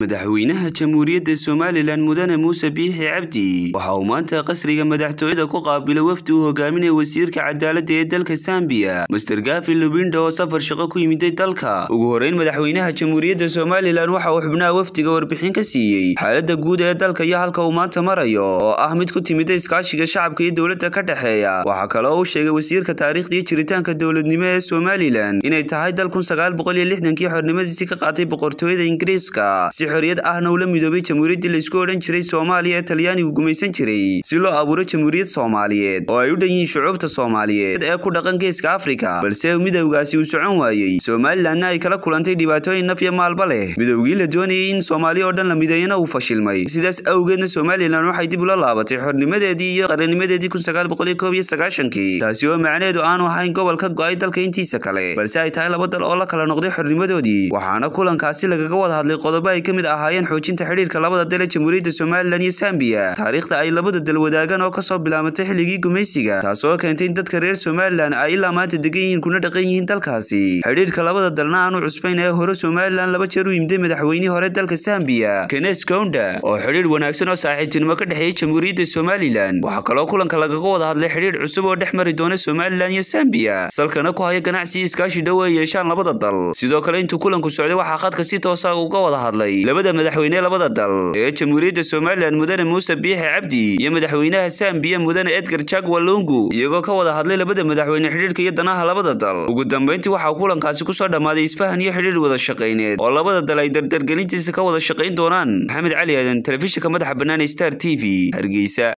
madaxweynaha jamhuuriyadda somalilan mudane muuse biixi cabdi waxa uu maanta qasriga madaxtooyada ku qaabilay wafdi uu hogaaminaya wasiirka cadaaladda ee dalka sambiya master gafi lubindo oo safar shaqo ku yimiday dalka ugu horeyn madaxweynaha jamhuuriyadda somalilan waxa uu xubnaha wafdiga warbixin ka siiyey xaaladda guud ee dalka iyo halka uu maanta marayo oo ah mid ku timida iskaashiga shacabka iyo dowladda ka dhexeeya waxaa kaloo uu sheegay wasiirka taariikhda iyo jiritaanka dowladnimo ee somalilan inay tahay dal kun sagaal boqol iyo lixdankii xornimadiisii ka qaatay boqortooyada ingiriiska si xorriyad ahna ula midoobay jamhuuriyaddii laysku odhan jiray soomaaliya ee talyaanigu gumaysan jiray si loo abuuro jamhuuriyad soomaaliyeed oo ay u dhan yihiin shucuubta soomaaliyeed ee ku dhaqan geeska afrika balse midowgaasi uu socon waayey somalilanna ay kala kulantay dhibaatooyin naf iyo maalba leh midowgii la doonayay in soomaaliya oo dhan la mideeyana uu fashilmay sidaas awgeedna somalilan waxay dib ula laabatay xornimadeedii iyo qarannimadeedii kun sagaal boqol iyo koob iyo sagaashankii taasi oo macnaheedu aanu ahayn gobol ka go-ay dalka intiisa kale balse ay tahay laba dal oo la kala noqday xornimadoodii waxaana kulankaasi lagaga wada hadlay qodobo ay ka mid ahaayeen xoojinta xidhiirka labada dal ee jamhuuriyadda somalilan iyo sambiya taariikhda ay labada dal wadaagaan oo kasoo bilaabatay xilligii gumaysiga taasoo keentay in dadka reer somalilan ay ilaa maanta degan yihiin kuna dhaqan yihiin dalkaasi xidhiirka labada dalna aanu cusbayn ee hore somalilan laba jeer u yimiday madaxweynihii hore dalka sambiya kenes kounda oo xidhiir wanaagsan oo saaxiibtinimo ka dhexeeyay jamhuuriyadda somalilan waxaa kaloo kulanka lagaga wada hadlay xidhiir cusub oo dhex mari doona somalilan iyo sambiya salkana ku haya ganacsi iyo iskaashi dhow ay yeeshaan labada dal sidoo kale intuu kulanku socday waxaa khadka si toosa uga wada hadlay labada madaxweyne labada dal ee jamhuuriyadda somalilan mudane muuse biixi cabdi iyo madaxweynaha sambiya mudane edgar jagwa lungu iyagoo ka wada hadlay labada madaxweyne xidhiirka iyo danaha labada dal ugu dambeyntii waxaa kulankaasi kusoo dhammaaday isfahan iyo xidhiir wada shaqayneed oo labada dal ay dardargelintiisa ka wada shaqayn doonaan maxamed cali aadan telefishinka madaxa bannaan star t v hargeysa